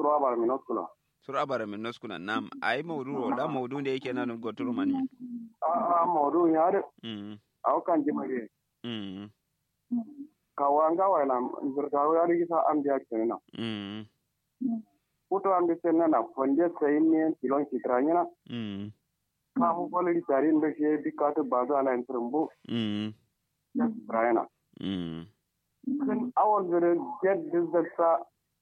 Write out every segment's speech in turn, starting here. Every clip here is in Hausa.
suru abar mi noskula sur abara min noskuna nam ai maudu da maudu da yake nan goturu mani a a modu yaade mm aw kan jimage mm kawanga wala zurta yaade gisa am dia kenna mm puto am de senna na fonde sayni tilon kitranyana mm ka mu bolri tarin be she dikatu baza ala entrumbu mm brayana mm kan awon zure get dizzata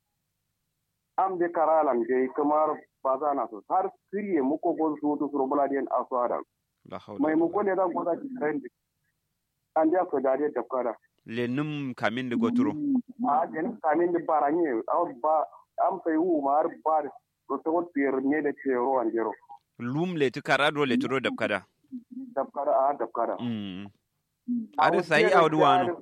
am de karalan de kamar baza na so har kiriye muko gol su to suru buladiyan aswada la hawla mai muko ne da goza ki trend an dia ko dariya tafkara lenum kamin da goturu a den kamin de baranye aw ba am sai wu mar bar to to tier ne da ke ro an jero lum le tu karado le turo dab kada tafkara a tafkara mm ada sai awdu wano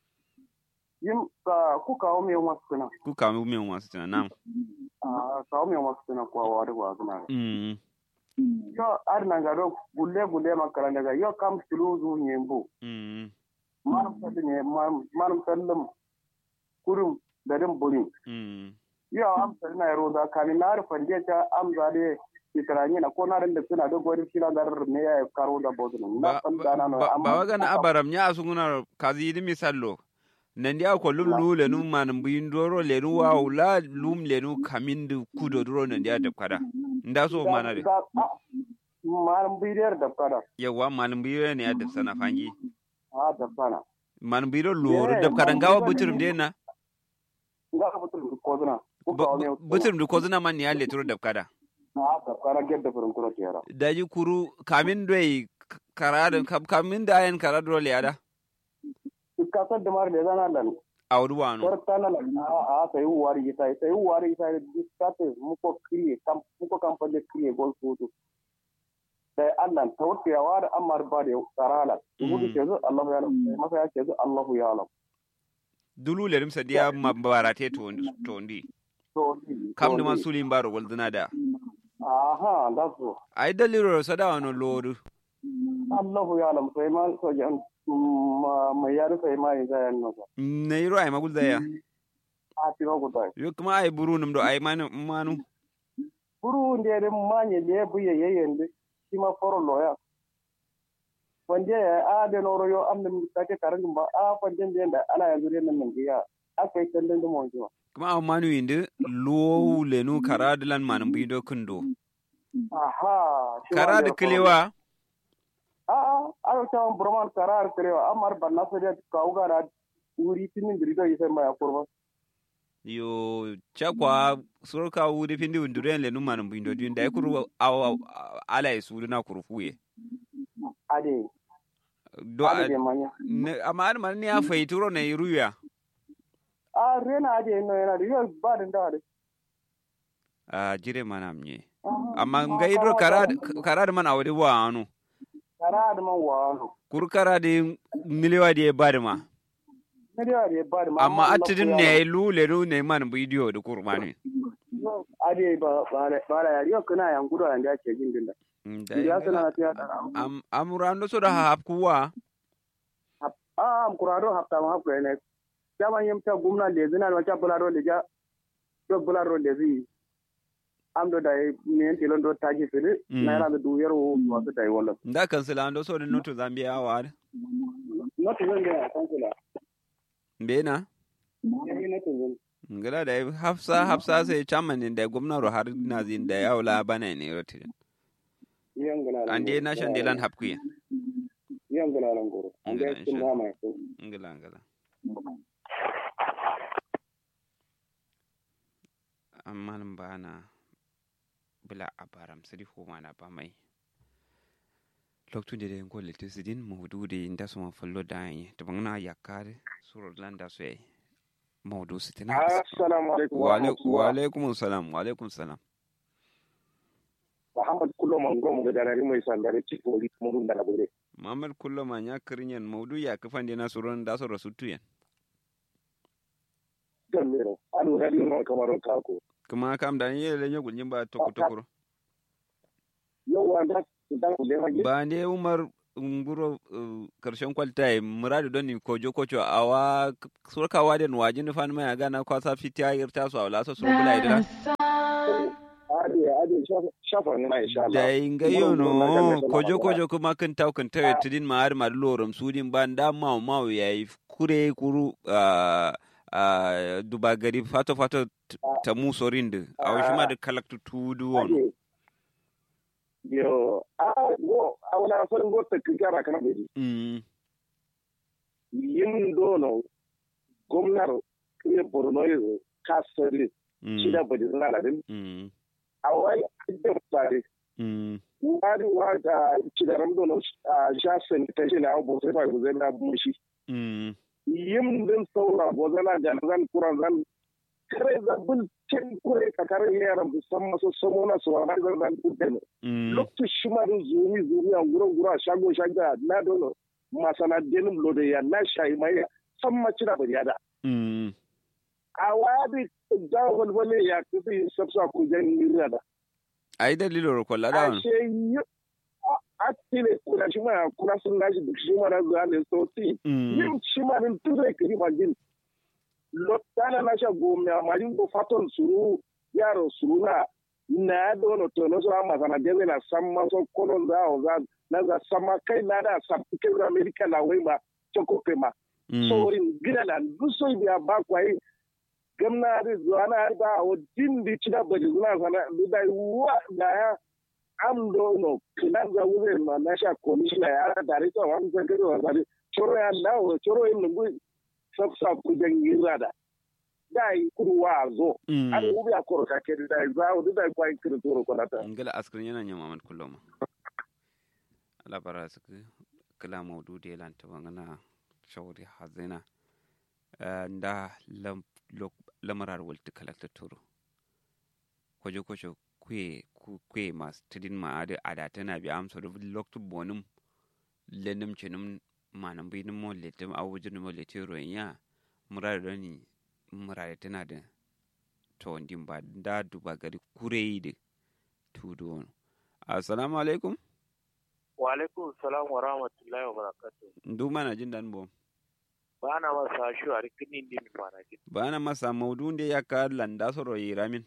yim ka ku kawo me wasu kana ku kamu min wasu tana nam a kawo me wasu kana kwa wa da wa kana mm yo ar na garo gulle gulle makara daga yo kam tuluzu nyembu mm manum sallu ne manum sallum kurum garin buri mm yo am sallu na roza kani na rufan je ta am zade kitarani na ko na da suna da gori kila gar ne ya karo da bodu na ba san dana no ba- ba waga na abaram nya asunguna kazi di misallo nan dia ko lum lu le num manum buyin doro le nu wa la lum le nu kamin du kudo doro nan dia dab kada nda so mana de manum bidiyar da kada yawa manum buyi ne ya dab sana fangi a da sana manum buyi loro Yeah, dab kada manum ngawa buyi buturum ne. de na ga ka butul ko zuna ku kawo me buturum du ko zuna man ya le turo dab kada a da kana gedda furin kuro tiyara daji kuru kamin doi karada kamin da ayen karado le ada kasar da mar da zana lan awdu wano kortana la na a sai wari sai sai wari sai diskate muko kriye kam muko kam pande kriye gol futu sai Allah tawti ya wada amar ba da karala mudu ke zo Allah ya alam masa ya ce zo Allah ya alam dulu le dum sadiya mabarate to to ndi to kam dum suli mbaro gol duna da aha da so ai daliro sada wano lodu Allah ya alam sai ma so jan ma ya sai ma ya yan no ne yiro ai magul daya a ti ko dai yo kuma ai buru num do ai manu manu buru ndere manye le buye yeyende sima foro loya wande a de noro yo am nem take karang ba a wande ndenda ala yanzu re nan ngiya akai kallon da mon jiwa kuma au manu inde lo le nu karadilan manum bido kundo aha karad kilewa a a ayo ta broman karar kilewa amar banna so de kauga na uri tinin dirido yise ma kurba yo chakwa surka wudi pindi unduren le nu manum bido din dai kuru au ala isu na kurufuye ade do ade de manya ne amma an man ne ya faituro ne ruya a rena ade no yana yo ba den da ade a jire mana mnye amma ngaidro karad karad man awde wa anu karad man wano kur karade miliwa de badma ne de ade ba de amma atidin ne lu le nu ne man bidiyo da kurmani ade ba ba ba ya yo kana yan gudu an da ke jin dinda ya sana na tiya am amurando so da hap kuwa a am kurado hafta ma hafta ne jaman yim ta gumna le zina ma ta bularo le ja to bularo le zi am do dai ne tilon do taji fili na ra da duyar wo wasu dai wala nda kansila ando so da noto zambia wa no to zan ga kansila mbena ne to zan ngala da hafsa hafsa sai chairman da gwamnati har na zin da yaula bana ne rotin yan gala ande na shan delan hapkuya yan gala lan goro an ga kin ma mai ko ngala ngala amma nan ba na bila abaram sidi ko mana ba mai loktu de ko le tisidin mawdu de inda so ma fallo da yi to bangna yakare suro landa so yi mawdu sitina assalamu alaikum wa alaikum wa alaikum salam wa alaikum salam Muhammad kullum an gomu ga darari mai sandare cikin wuri kuma dun da na gure. Muhammad kullum an ya kirinyan maudu ya kafan dina suron da su rasu tuyan. Gan mero, an radio no kamar kako. Kuma kam da ni yele nyo gunjin ba toko tokoro. Yau wanda dan ku le Ba ne Umar nguro karshen kwalta muradu don ni kojo kocho awa surkawa den wajin fan mai gana kwasa fitiya irta su awla so surbula idira. da shafa na insha Allah da inga yono kojo kojo kuma kan taw kan tawe tidin ma har ma lorom sudin ban da ma ma yayi kure kuru a a duba gari fato fato ta mu sorin da a wasu ma da kalaktu tudu won yo a go a wala farin go ta kikara kana bai mm yin dono gwamnar kire borno yanzu kasari shi da bari zana da din mm a wai da tsare mm wani wa da cidaran dono a shasan ta shi na abu sai ba ku zai na bushi mm yin din saura gozana da zan kuran zan kare zabin cin kure ka kare yaran musamman su samo na su wani zan zan kudin mm lokacin shi ma din zumi zumi a gurin gura shago shago na dono masana denim lode ya na shayi mai san maci da bari da mm a wadi da walwale ya kuɗi sabsa ku jan nira da ai dalilo ro kolla da a won she yi a tile kuna shi ma kuna sun lashi duk shi ma na zuwa ne so ti mm yin shi ma din turai kiri ma jin lotana na sha gome a majin ko faton suru yaro suru na na dono to no so amma sana dele na samma so kono za o za na za sama kai na da sa ke ra america na wai ma choko pema mm sorin gina na duso biya ba kwai gamna da zuwa na ba o din di cida ba di zuna sana da wa da ya am do no kina za wure ma na sha commissioner ya da ri to wan za gari wa zari choro ya na o choro yin ngu sab sa ku dan yira da dai kudu wa zo mm an ubi a koro ka ke da za o da kwai kiri toro ko nata ngala askrin yana nya mamad kulloma ala bara su kala maudu de lan ta bangana shawri hazina Eh, nda lam lok- lamarar walti kalakta turu kojo kojo kwe ku- kwe mas tidin ma ade ada tana bi am so loktu bonum lenum chenum manam bi mo letem awujin mo letiro ya murar dani murar tana da to ndin ba nda duba gari kureide tudu on assalamu alaikum wa alaikum salam wa rahmatullahi wa barakatuh ndu mana jin dan bom ba na masa shi a rikinin din fara gid bana masa maudu nde yakka landa soro yiramin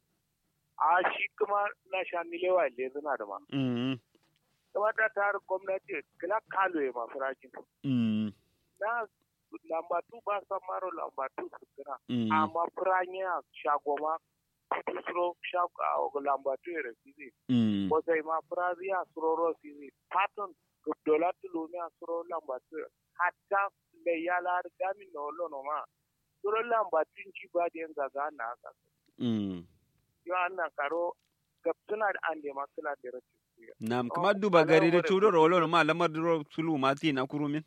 a shi kuma na sha milewa le zuna da ma mm kuma ta tar gwamnati kila kalo ya masu rajin mm na lambatu ba san maro lambatu su kira mm amma firanya shagoma suro shago lambatu ya rafizi mm ko sai ma firazi a suroro fizi patton dola tulumi a suro lambatu hatta le yala gami no lono ma suro lambatu ci ba da yan gaga na haka mm yo anna karo gabtuna da ande makula da rafi nam Oh, kuma duba ala gari da wore tudo kudu. rolo ma lamar duro sulu mati na kurumin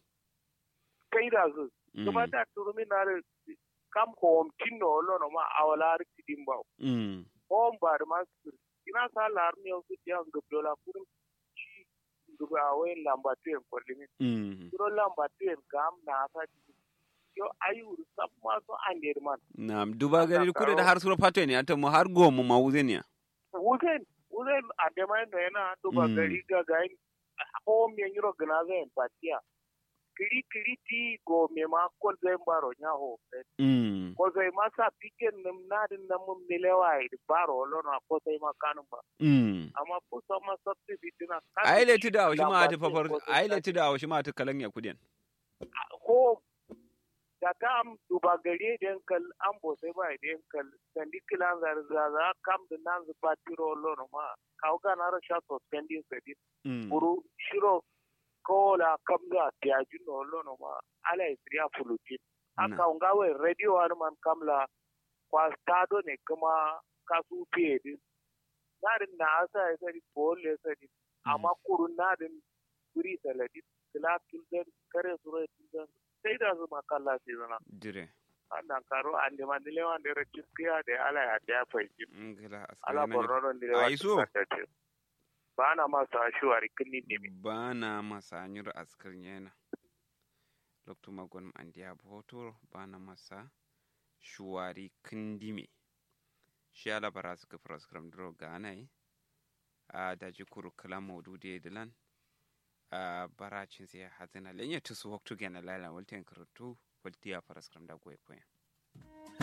kai da zu mm kuma da turumi na re kam hom tinno lono ma awala rikidin ba mm hom ba da masu ina sa lar ne su ya gabdola kurum ci duba awai lambatu en kwalimi mm suro lambatu en gam na sa yo ayu sab ma so ande man nam duba gari Aka kude da karo- har suro pato ne ata mo har gomo ma wuzenia wuzen wuzen ande mai no yana duba Mm. gari ga gain hom yan yiro gna zan patia kiri kiri ti go me ma ko zai baro nya ho mm ko zai ma sa piken nim na din na mun milewa i baro lo na ko sai ma kanun ba mm amma ko sa ma sabti bitina ai le tida wa shi ma ata fafar ai le tida wa shi ma ata kalan ya kudin ko da kam duba gari den kal an bo sai ba den kal sandi kilan zar za kam da nan zu patiro lo no ma kaw ga na ra sha to spendi sedi mm buru shiro ko la kam ga tiaju no lo no ma ala isriya fulutin Na. aka ngawe radio har man kamla kwa stado ne kuma kasu fiye din narin na asa ya sari bole sari amma kurun narin guri saladi kila tulden kare suro tulden sai da su makalla sai zana dire annan karo an de man lewan de rekiskiya de ala ya da faiji ngala ala askari borno de lewan Ai, so. ba na ma sa shuwari kinni ne mi bana masa nyur askar yana lokto magon andiya boto bana masa shuwari kindime shi ala bara suka proskram dro ganai a daji kuru kala maudu de dilan a baracin sai hazina lenya tusu waktu gena lala walten karutu waltiya proskram da goy koyan